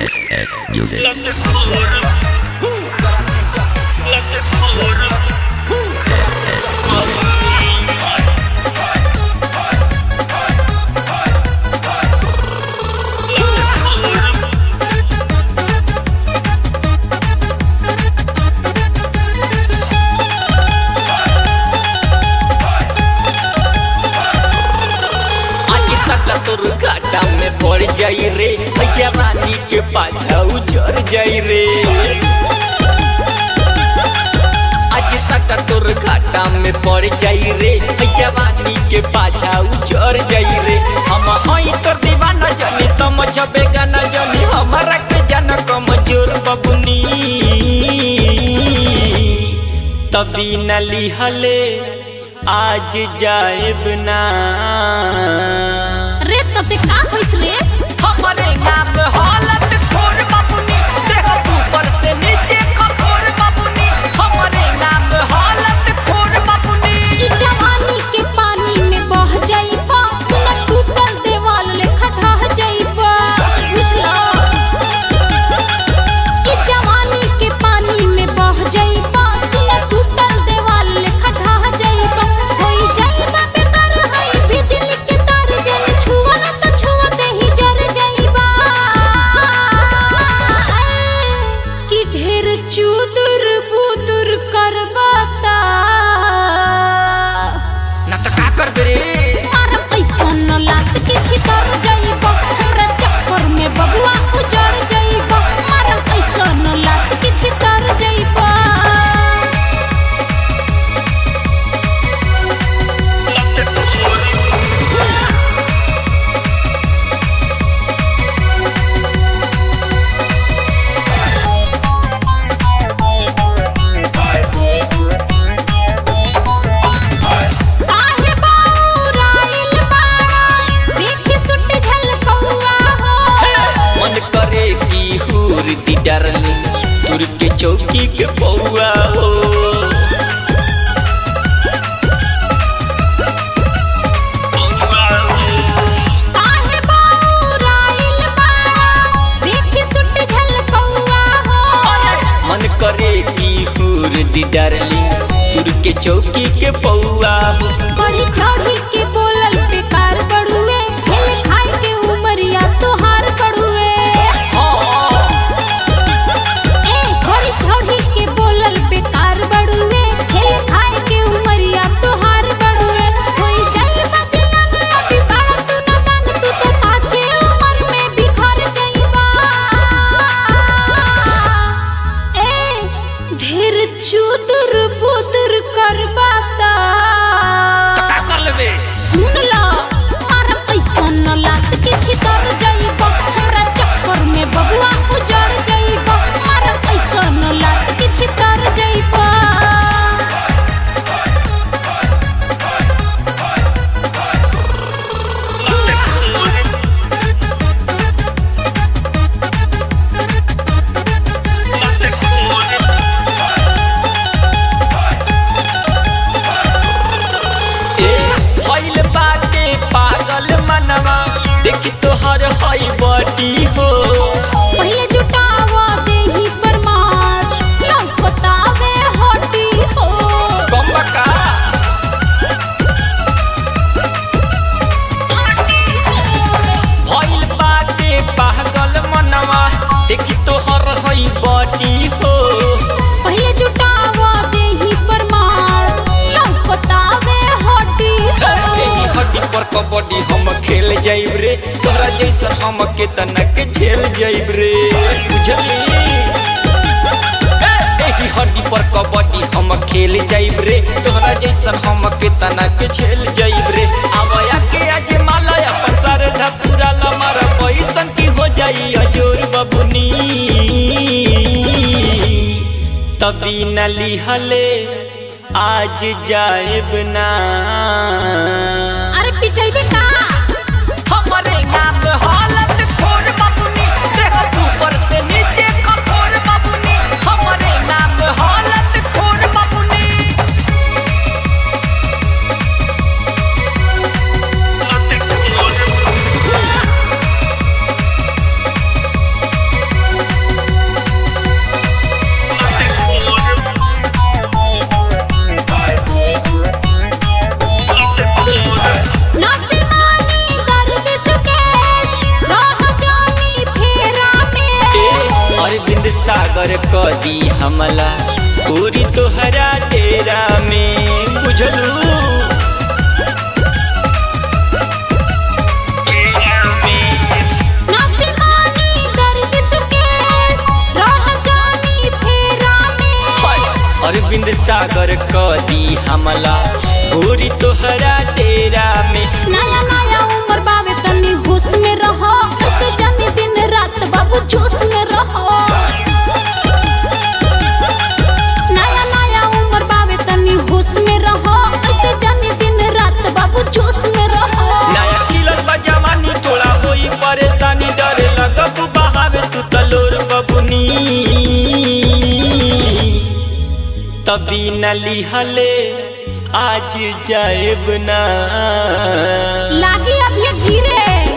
SS Music. Let the floor. Let the floor. आज तक तोर घाटा में पड़ जाई रे जवानी के पाछा उजर जाई रे आज तक तोर घाटा में पड़ जाई रे जवानी के पाछा उजर जाई रे हम हई तोर दीवाना जानी समझबे गाना जानी हमारा के जाना कमजोर बबुनी तभी न लिहले आज जाएब ना रे तते का होइस रे हमारे नाम हालत खोर बाबुनी देखो ऊपर से नीचे कठोर बाबुनी हमारे नाम हालत खोर बाबुनी ई जवानी के पानी में बह जाइबा सुन टूटल देवाल लेखा ढह जाइबा बुझला ई जवानी के पानी में बह जाइबा सुन टूटल देवाल लेखा ढह जाइबा होई जाइबा बेकार हई बिजली के तार जन छुआ न त छुआ देही जर जाइबा कि ढेर चुदुर बुदुर करबाता ना तो का कर दे रे मारा पैसा न लात के छितर जाइबो हमरा चक्कर में बबुआ उजड़ जाइबो मारा पैसा न लात के छितर जाइबो Let the floor. काहे बाउराइल बाड़ा देखि सुट झलकौआ हो मन करे की हूर दी डरली सुर के चौकी के पौआ हो काहे बाउराइल बाड़ा देखि सुट झलकौआ हो मन करे की हूर दी डरली सुर के चौकी के पौआ हो कढ़ी चढ़ी के बोलल बेकार बड़ुए खेल खाए के उमरिया तोहार बड़ुए ए कढ़ी चढ़ी के बोलल बेकार बड़ुए खेल खाए के उमरिया तोहार बड़ुए होई जाई बजियान अभी बाड़ा तू न दान तू तो साचे उमर में बिखर जाइबा ए ढेर चुदुर बुदुर करबाता का कर लेबे सुन ला मारा पैसा न लात के छितर जाइबो हमरा चक्कर में बबुआ उजड़ जाइबो मारा पैसा न लात के छितर जाइबो Let the floor. Let the floor. ए भइल बाटे पागल मनवा देखी तोहर हई बटी हो पहिले जुटावा देही पर मार लौकतावे हटी हो कमका भइल बाटे पागल मनवा देखी तोहर हई बटी हो पहिले जुटावा देही पर मार लौकतावे हटी एही हो हड्डी पर कबड्डी हम खेल जाइब रे तोहरा जैसा हम के तनक झेल जाइब रे बुझली एही हड्डी पर कबड्डी हम खेल जाइब रे तोहरा जैसा हम के तनक झेल जाइब रे आवया के आज माला अपन सर धपुरा लमर पैसन की हो जाई अजोर बबुनी तभी न लिहले आज जाएब ना अरे पिटैबे का हमारे नाम हालत खोर बाबुनी देखो ऊपर से नीचे कठोर बाबुनी हमारे नाम हालत खोर बाबुनी Let the floor. सागर क दी हमला पूरी तोहरा डेरा में बुझलू नासिमानी दर्द सुकेश रह जानी फेरा में हाय, अरविंद सागर क दी हमला पूरी तोहरा डेरा में नया नया उम्र बावे तनी होश में रहो ऐसे जानी दिन रात बाबू जोश में रहो नया नया उम्र बावे तनी होश में रहो ऐसे जानी दिन रात बाबू जोश में रहो नया किलर बा जवानी थोड़ा होई परेशानी डरे लगब बहावे तू तलोर बबुनी तभी न लिहले आज जाएब ना लागी अभी धीरे